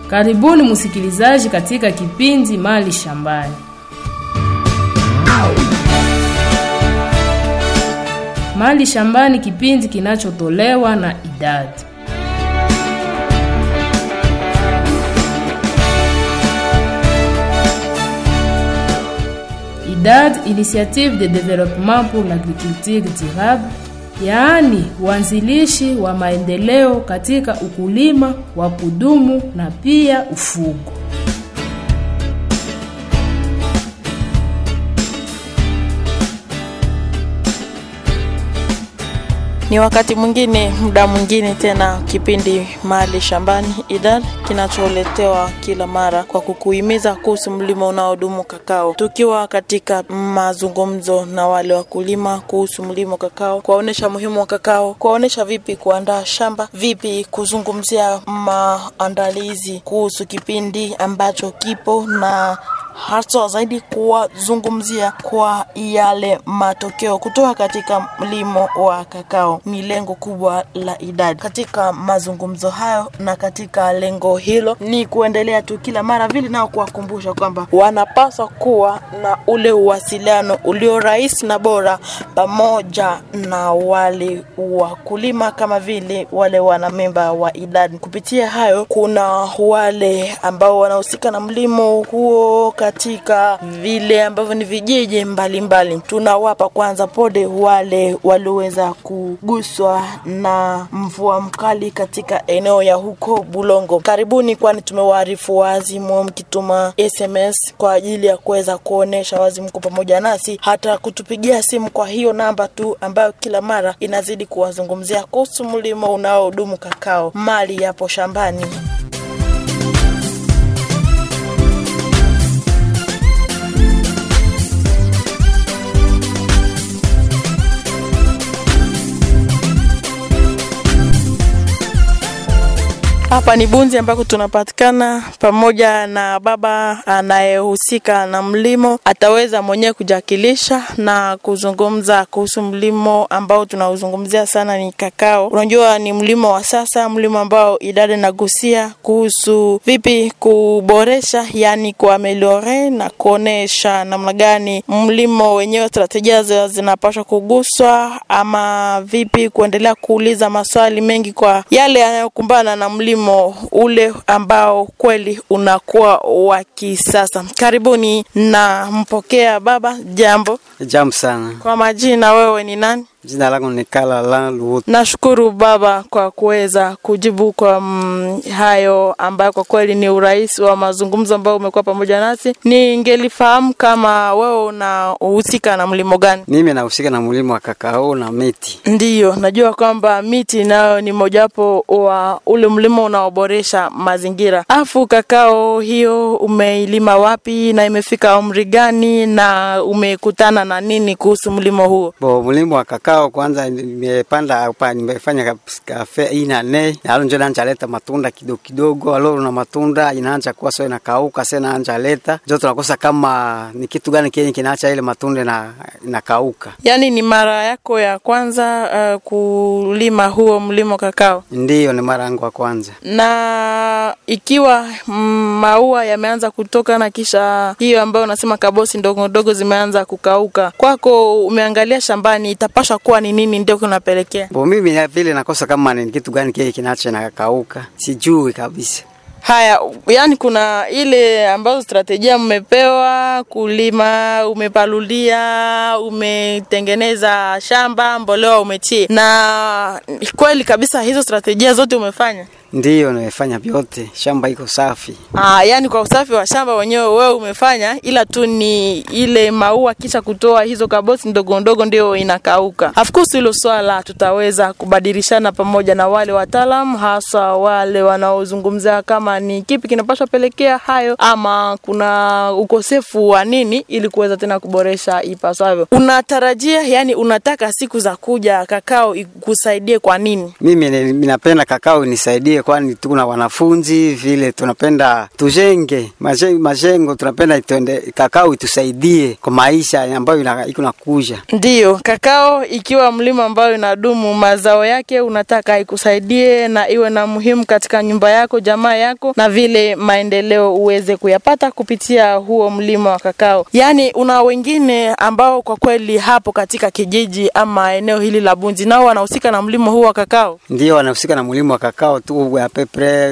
Karibuni msikilizaji katika kipindi Mali Shambani. Mali Shambani, kipindi kinachotolewa na idadi IDAD, Initiative de Développement pour l'Agriculture Durable, yaani uanzilishi wa maendeleo katika ukulima wa kudumu na pia ufugo. Ni wakati mwingine, muda mwingine tena, kipindi Mali Shambani IDAD kinacholetewa kila mara kwa kukuhimiza kuhusu mlimo unaodumu kakao, tukiwa katika mazungumzo na wale wakulima kuhusu mlimo kakao, kuwaonyesha muhimu wa kakao, kuwaonyesha vipi kuandaa shamba, vipi kuzungumzia maandalizi kuhusu kipindi ambacho kipo na hasa zaidi kuwazungumzia kwa yale matokeo kutoka katika mlimo wa kakao. Ni lengo kubwa la idadi katika mazungumzo hayo, na katika lengo hilo ni kuendelea tu kila mara vile nao kuwakumbusha kwamba wanapaswa kuwa na ule uwasiliano ulio rahisi na bora pamoja na wale wakulima kama vile wale wanamemba wa idadi. Kupitia hayo, kuna wale ambao wanahusika na mlimo huo katika vile ambavyo ni vijiji mbalimbali. Tunawapa kwanza pole wale walioweza kuguswa na mvua mkali katika eneo ya huko Bulongo. Karibuni, kwani tumewaarifu wazi mwe mkituma SMS kwa ajili ya kuweza kuonesha wazi mko pamoja nasi, hata kutupigia simu kwa hiyo namba tu ambayo kila mara inazidi kuwazungumzia kuhusu mlimo unaodumu kakao. Mali yapo shambani. Hapa ni Bunzi ambako tunapatikana pamoja na baba anayehusika na mlimo. Ataweza mwenyewe kujakilisha na kuzungumza kuhusu mlimo ambao tunauzungumzia sana, ni kakao. Unajua ni mlimo wa sasa, mlimo ambao idadi nagusia kuhusu vipi kuboresha, yani kuameliore na kuonesha namna gani mlimo wenyewe, strategia zinapaswa kuguswa, ama vipi kuendelea kuuliza maswali mengi kwa yale yanayokumbana na mlimo ule ambao kweli unakuwa wa kisasa. Karibuni na mpokea baba. Jambo. Jambo sana. Kwa majina, wewe ni nani? Jina langu ni Kala la Luhutu. Nashukuru baba kwa kuweza kujibu kwa mm, hayo ambayo kwa kweli ni urahisi wa mazungumzo ambayo umekuwa pamoja nasi. Ningelifahamu kama wewe unahusika na mlimo gani? Mimi nahusika na mlimo wa kakao na miti. Ndiyo, najua kwamba miti nayo ni mojawapo wa ule mlimo unaoboresha mazingira. Afu kakao hiyo umeilima wapi na imefika umri gani na umekutana na nini kuhusu mlimo huo? Bo, mlimo wa kakao kwanza nimepanda hapa, nimefanya kafe ina ne alo njo naanza leta matunda kidogo kidogo, alo na matunda inaanza kuwa sio inakauka, sasa inaanza leta njo tunakosa kama ni kitu gani kenye kinaacha ile matunda na inakauka. Yaani ni mara yako ya kwanza uh, kulima huo mlimo kakao? Ndiyo, ni mara yangu ya kwanza. Na ikiwa mm, maua yameanza kutoka na kisha hiyo ambayo unasema kabosi ndogo ndogo zimeanza kukauka, kwako umeangalia shambani, itapasha kuwa ni nini ndio kunapelekea? Bo, mimi na vile nakosa kama ni kitu gani kenye kinaacha inakauka, sijui kabisa. Haya, yani kuna ile ambazo strategia mmepewa kulima, umepalulia, umetengeneza shamba, mbolea umetie, na kweli kabisa hizo strategia zote umefanya? Ndiyo, nimefanya vyote, shamba iko safi. Ah, yani kwa usafi wa shamba wenyewe wewe umefanya, ila tu ni ile maua kisha kutoa hizo kabosi ndogo ndogo ndio inakauka. Of course hilo swala tutaweza kubadilishana pamoja na wale wataalamu, hasa wale wanaozungumzia kama ni kipi kinapaswa pelekea hayo, ama kuna ukosefu wa nini, ili kuweza tena kuboresha ipasavyo. Unatarajia, yani unataka siku za kuja kakao ikusaidie kwa nini? Mimi ni- ninapenda kakao inisaidie tusaidie, kwani tuna wanafunzi vile, tunapenda tujenge majengo, majengo tunapenda itende, kakao itusaidie kwa maisha ambayo ina- iko nakuja. Ndiyo, kakao ikiwa mlima ambayo inadumu, mazao yake unataka ikusaidie na iwe na muhimu katika nyumba yako, jamaa yako, na vile maendeleo uweze kuyapata kupitia huo mlima wa kakao. Yaani una wengine ambao kwa kweli hapo katika kijiji ama eneo hili la Bunzi nao wanahusika na mlima huu wa kakao. Ndio wanahusika na mlimo wa kakao tu ya pepre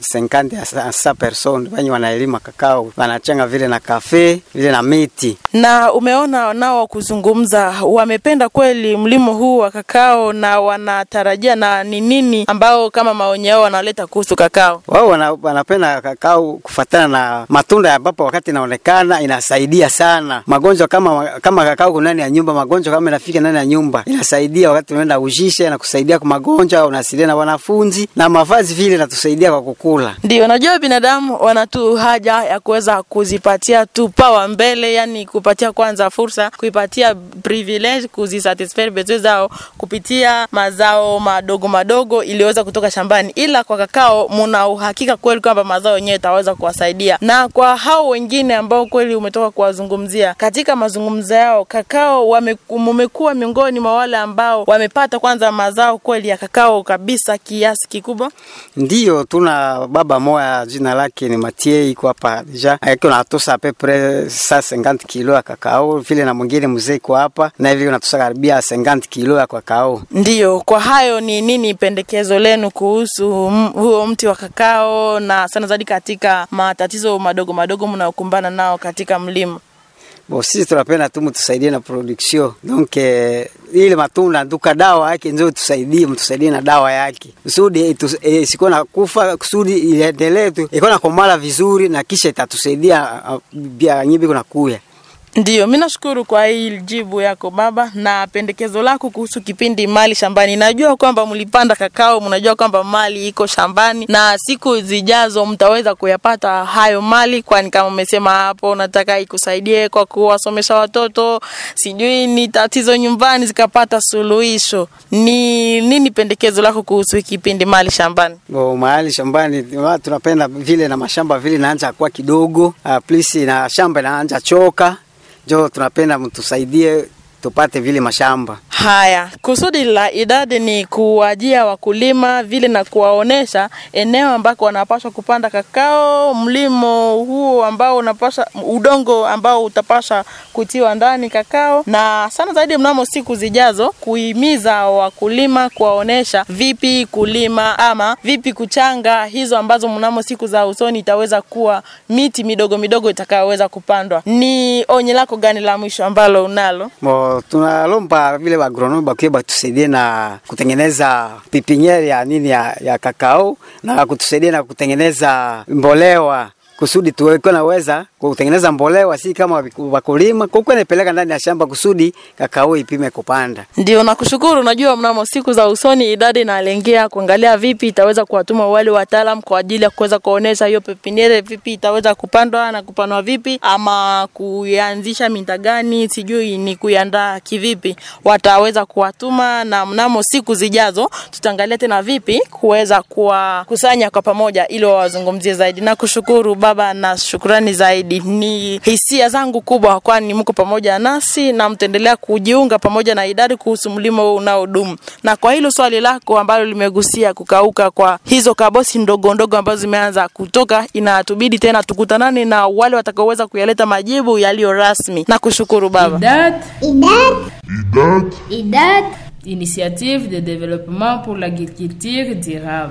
50 à 100 personnes wenye wanaelima kakao, wanachanga vile na kafe vile na miti na umeona nao kuzungumza, wamependa kweli mlimo huu wa kakao na wanatarajia na ni nini ambao kama maoni yao wanaleta kuhusu kakao. wao wana, wanapenda kakao kufatana na matunda ambapo wakati inaonekana inasaidia sana magonjwa kama kama kakao kuna ndani ya nyumba, magonjwa kama inafika ndani ya nyumba inasaidia wakati unaenda ujishe na kusaidia kwa magonjwa, unasidia na wanafunzi na mavazi vile inatusaidia kwa kukula. Ndio, najua binadamu wana tu haja ya kuweza kuzipatia tu pawa mbele, yani kupatia kwanza fursa, kuipatia privilege, kuzisatisfy besoin zao kupitia mazao madogo madogo iliyoweza kutoka shambani, ila kwa kakao muna uhakika kweli kwamba mazao yenyewe itaweza kuwasaidia. Na kwa hao wengine ambao kweli umetoka kuwazungumzia katika mazungumzo yao, kakao wame- mumekuwa miongoni mwa wale ambao wamepata kwanza mazao kweli ya kakao kabisa kiasi kikubwa. Ndiyo, tuna baba moya jina lake ni Matie iko hapa deja, akiwa natosa apepre sa 50 kilo ya kakao, vile na mwingine mzee iko hapa na hivi natosa karibia 50 kilo ya kakao. Ndiyo, kwa hayo ni nini pendekezo lenu kuhusu m- huo mti wa kakao na sana zaidi katika matatizo madogo madogo mnayokumbana nao katika mlima? Bo, sisi tunapenda tu mtusaidie na production donc eh, ile matunda duka dawa yake ndio tusaidie, mtusaidie na dawa yake kusudi itu- eh, isikuwa na kufa, kusudi iendelee tu iko na komala vizuri, na kisha itatusaidia ah, bia nyibi kuna kuya Ndiyo, mi nashukuru kwa hii jibu yako baba na pendekezo lako kuhusu kipindi mali shambani. Najua kwamba mlipanda kakao, mnajua kwamba mali iko shambani na siku zijazo mtaweza kuyapata hayo mali, kwani kama umesema hapo, nataka ikusaidie kwa kuwasomesha watoto, sijui ni tatizo nyumbani zikapata suluhisho. Ni nini pendekezo lako kuhusu kipindi mali shambani? Bo, mahali shambani wa- tunapenda vile na mashamba vile naanja kuwa kidogo uh, please na shamba inaanja choka, jo tunapenda mtusaidie tupate vile mashamba Haya, kusudi la idadi ni kuwajia wakulima vile na kuwaonesha eneo ambako wanapaswa kupanda kakao, mlimo huo ambao unapasha, udongo ambao utapasha kutiwa ndani kakao, na sana zaidi mnamo siku zijazo kuhimiza wakulima kuwaonesha vipi kulima ama vipi kuchanga hizo ambazo mnamo siku za usoni itaweza kuwa miti midogo midogo itakayoweza kupandwa. Ni onye lako gani la mwisho ambalo unalo? Bo, tunalomba vile wagronomi bakie batusaidie na kutengeneza pipiniere ya nini ya, ya kakao na kutusaidia na kutengeneza mbolewa kusudi tuweko naweza kutengeneza mbolewa, si kama wakulima kuko napeleka ndani ya shamba kusudi kakao ipime kupanda. Ndio, nakushukuru. Najua mnamo siku za usoni idadi inalengea kuangalia vipi itaweza kuwatuma wale wataalam kwa ajili ya kuweza kuonesha hiyo pepiniere vipi itaweza kupandwa na kupanwa vipi, ama kuianzisha minta gani, sijui ni kuiandaa kivipi, wataweza kuwatuma, na mnamo siku zijazo tutaangalia tena vipi kuweza kuwakusanya kwa pamoja ili wawazungumzie zaidi. Nakushukuru baba, na shukrani zaidi. Ni hisia zangu kubwa, kwani mko pamoja nasi na mtaendelea kujiunga pamoja na idadi kuhusu mlima huu unaodumu. Na kwa hilo swali lako ambalo limegusia kukauka kwa hizo kabosi ndogo ndogo ambazo zimeanza kutoka, inatubidi tena tukutanane na wale watakaoweza kuyaleta majibu yaliyo rasmi. Nakushukuru baba. IDAT, IDAT, IDAT, Initiative de développement pour l'agriculture durable.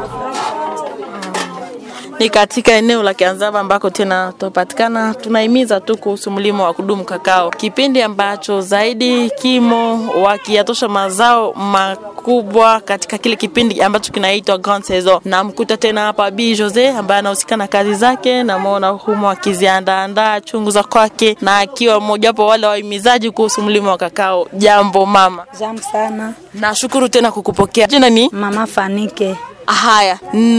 ni katika eneo la Kianzaba ambako tena tunapatikana. Tunahimiza tu kuhusu mlimo wa kudumu kakao, kipindi ambacho zaidi kimo wakiyatosha mazao makubwa katika kile kipindi ambacho kinaitwa Grand Saison. Na mkuta tena hapa Bi Jose ambaye anahusika na kazi zake, namwona humo akiziandaandaa chungu za kwake na akiwa mmojawapo wale wahimizaji kuhusu mlimo wa kakao. Jambo mama, Jambo sana nashukuru tena kukupokea. Jina ni mama Fanike. Haya,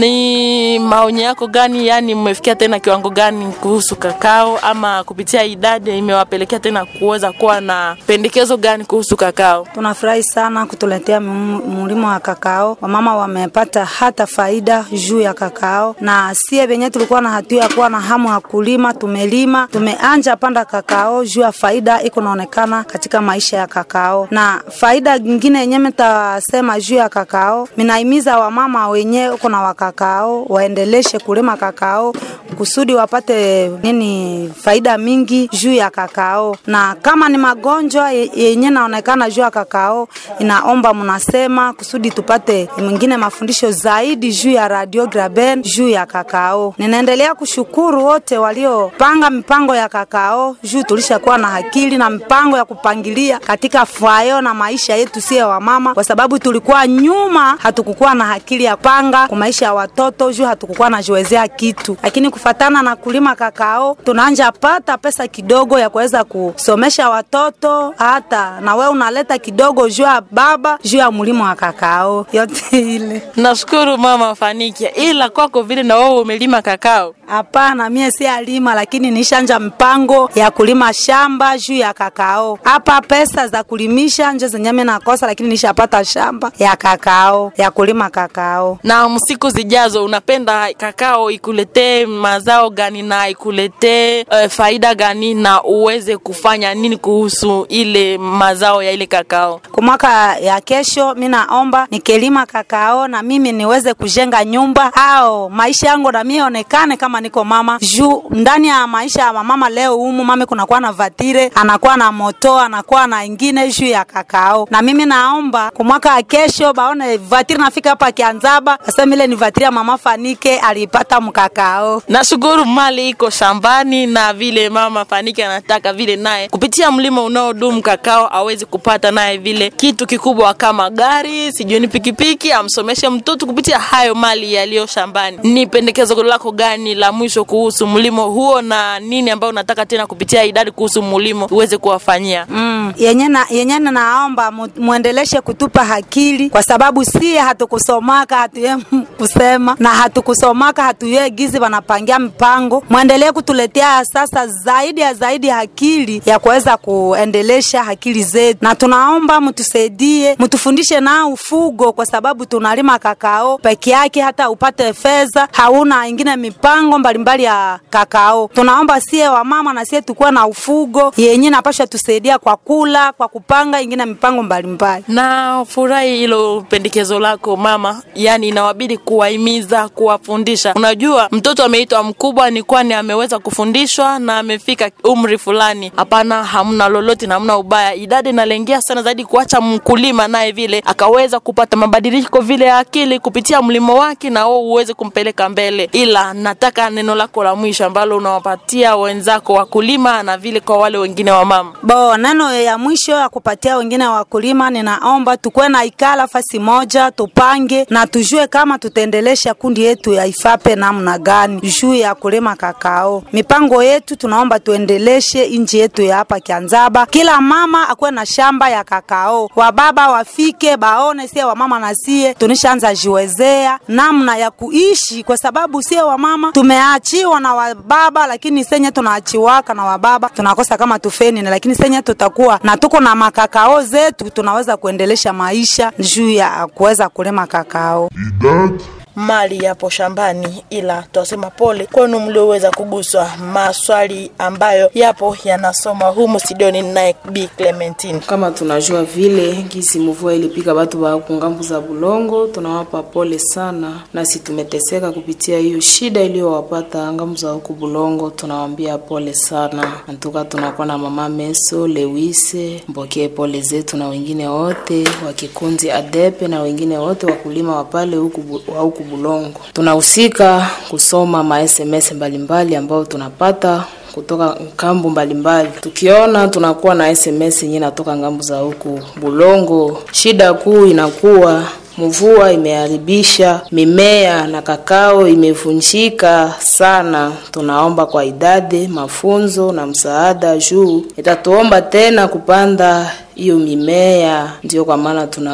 ni maoni yako gani? Yani mmefikia tena kiwango gani kuhusu kakao, ama kupitia idadi imewapelekea tena kuweza kuwa na pendekezo gani kuhusu kakao? Tunafurahi sana kutuletea mlimo wa kakao. Wamama wamepata hata faida juu ya kakao, na sie venye tulikuwa na hatua ya kuwa na hamu ya kulima, tumelima tumeanja panda kakao juu ya faida iko naonekana katika maisha ya kakao. Na faida nyingine yenye mtasema juu ya kakao, minaimiza wamama wenye uko na wakakao waendeleshe kulima kakao kusudi wapate nini faida mingi juu ya kakao, na kama ni magonjwa yenye naonekana juu ya kakao, inaomba mnasema kusudi tupate mwingine mafundisho zaidi juu ya radio Graben juu ya kakao. Ninaendelea kushukuru wote waliopanga mipango ya kakao juu tulishakuwa na akili na mipango ya kupangilia katika fayo na maisha yetu sie wamama, kwa sababu tulikuwa nyuma, hatukukuwa na akili ya panga kwa maisha ya watoto juu hatukukuwa najiwezea kitu, lakini kufatana na kulima kakao tunaanja pata pesa kidogo ya kuweza kusomesha watoto, hata na wewe unaleta kidogo juu ya baba juu ya mlimo wa kakao yote ile. Nashukuru mama Fanikia, ila kwako vile na wewe umelima kakao? Hapana, mie si alima, lakini nishanja mpango ya kulima shamba juu ya kakao. Hapa pesa za kulimisha nje zenye mimi nakosa, lakini nishapata shamba ya kakao ya kulima kakao. Na siku zijazo unapenda kakao ikuletee mazao gani na ikuletee uh, faida gani na uweze kufanya nini kuhusu ile mazao ya ile kakao? Kwa mwaka ya kesho, mimi naomba nikilima kakao na mimi niweze kujenga nyumba au maisha yangu na mimi onekane kama niko mama juu ndani ya maisha ya mama leo humu mama kunakuwa na vatire, anakuwa na moto, anakuwa na ingine juu ya kakao, na mimi naomba kwa mwaka ya kesho baone vatire nafika hapa Kianzaba, asema ile ni vatire ya mama Fanike alipata mkakao. Nashukuru mali iko shambani na vile mama Fanike anataka vile naye kupitia mlima unaodumu kakao awezi kupata naye vile kitu kikubwa kama gari, sijui ni pikipiki, amsomeshe mtoto kupitia hayo mali yaliyo shambani. Ni pendekezo lako gani la mwisho kuhusu mlimo huo na nini ambayo unataka tena kupitia idadi kuhusu mlimo uweze kuwafanyia? Mm. Yenye na yenye naomba mu, muendeleshe kutupa akili kwa sababu si hatukusomaka hatuye kusema na hatukusomaka hatuye gizi wanapangia mpango. Muendelee kutuletea sasa zaidi ya zaidi akili ya kuweza kuendelesha akili zetu, na tunaomba mtusaidie, mtufundishe na ufugo, kwa sababu tunalima kakao peke yake, hata upate fedha hauna ingine mipango mbalimbali ya kakao. Tunaomba sie wamama na sie tukuwa na ufugo yenye napasha tusaidia kwa kula, kwa kupanga ingine mipango mbalimbali. Na furahi hilo pendekezo lako mama, yani inawabidi kuwahimiza, kuwafundisha. Unajua mtoto ameitwa mkubwa ni kwani ameweza kufundishwa na amefika umri fulani. Hapana, hamna lolote na hamna ubaya. Idadi inalengea sana zaidi kuacha mkulima naye vile akaweza kupata mabadiliko vile ya akili kupitia mlimo wake, na wewe uweze kumpeleka mbele. Ila nataka neno lako la mwisho ambalo unawapatia wenzako wakulima na vile kwa wale wengine wa mama. Bo, neno ya mwisho ya kupatia wengine wakulima, ninaomba tukuwe na ikala fasi moja, tupange na tujue kama tutaendelesha kundi yetu ya ifape namna gani juu ya kulima kakao. Mipango yetu tunaomba tuendeleshe inji yetu ya hapa Kianzaba, kila mama akuwe na shamba ya kakao, wababa wafike baone sie wamama na sie tunishaanza jiwezea namna ya kuishi, kwa sababu sie wamama tumeachiwa na wababa, lakini senye tunaachiwaka na wababa tunakosa kama tufeni, lakini senye tutakuwa na tuko na makakao zetu tunaweza kuendelesha maisha juu ya kuweza kulima kakao. idadi mali yapo shambani, ila twasema pole kwenu mlioweza kuguswa maswali ambayo yapo yanasoma humu studioni naye Bi Clementine. kama tunajua vile gisi mvua ilipika watu wa kungambu za Bulongo, tunawapa pole sana, nasi tumeteseka kupitia hiyo shida iliyowapata ngambu za huku Bulongo, tunawambia pole sana. Antuka tunakuwa na mama Meso Lewise, mpokee pole zetu na wengine wote wa kikundi Adepe na wengine wote wakulima wa pale huku Bu- wa huku Bulongo. Tunahusika kusoma ma SMS mbalimbali ambao tunapata kutoka ngambo mbalimbali. Tukiona tunakuwa na SMS yenyewe natoka ngambo za huku Bulongo, shida kuu inakuwa mvua imeharibisha mimea na kakao imevunjika sana. Tunaomba kwa idadi mafunzo na msaada juu itatuomba tena kupanda hiyo mimea, ndio kwa maana tuna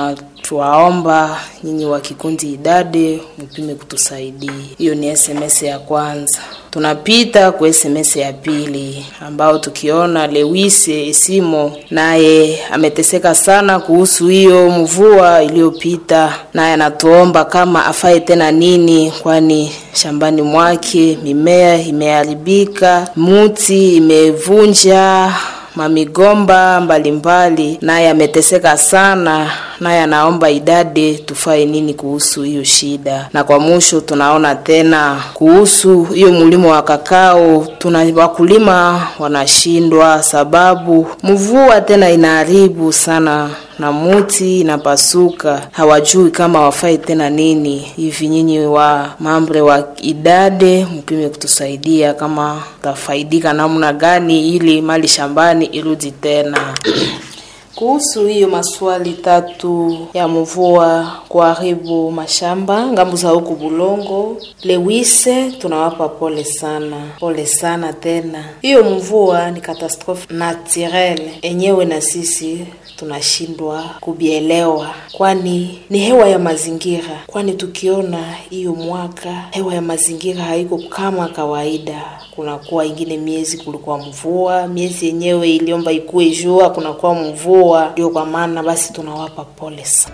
Tuwaomba nyinyi wa kikundi idade mpime kutusaidia. Hiyo ni SMS ya kwanza. Tunapita kwa SMS ya pili ambao tukiona Lewise Esimo naye ameteseka sana kuhusu hiyo mvua iliyopita, naye anatuomba kama afaye tena nini, kwani shambani mwake mimea imeharibika, muti imevunja mamigomba mbalimbali, naye ameteseka sana, naye anaomba idade tufae nini kuhusu hiyo shida. Na kwa mwisho tunaona tena kuhusu hiyo mlimo wa kakao, tuna wakulima wanashindwa sababu mvua tena inaharibu sana na muti inapasuka, hawajui kama wafai tena nini. Hivi nyinyi wa mambre wa idade mpime kutusaidia kama tafaidika namna gani ili mali shambani irudi tena. Kuhusu hiyo maswali tatu ya mvua kuharibu mashamba ngambo za huku Bulongo, Lewise, tunawapa pole sana, pole sana tena. Hiyo mvua ni katastrofe naturelle enyewe, na sisi tunashindwa kubielewa, kwani ni hewa ya mazingira. Kwani tukiona hiyo mwaka hewa ya mazingira haiko kama kawaida, kunakuwa ingine miezi kulikuwa mvua, miezi yenyewe iliomba ikuwe jua, kunakuwa mvua. Ndio kwa maana basi tunawapa pole sana.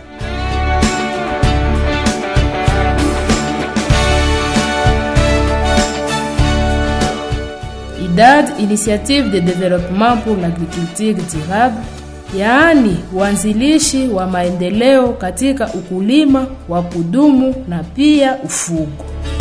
IDAD, Initiative de Développement pour l'Agriculture Durable, yaani uanzilishi wa maendeleo katika ukulima wa kudumu na pia ufugo.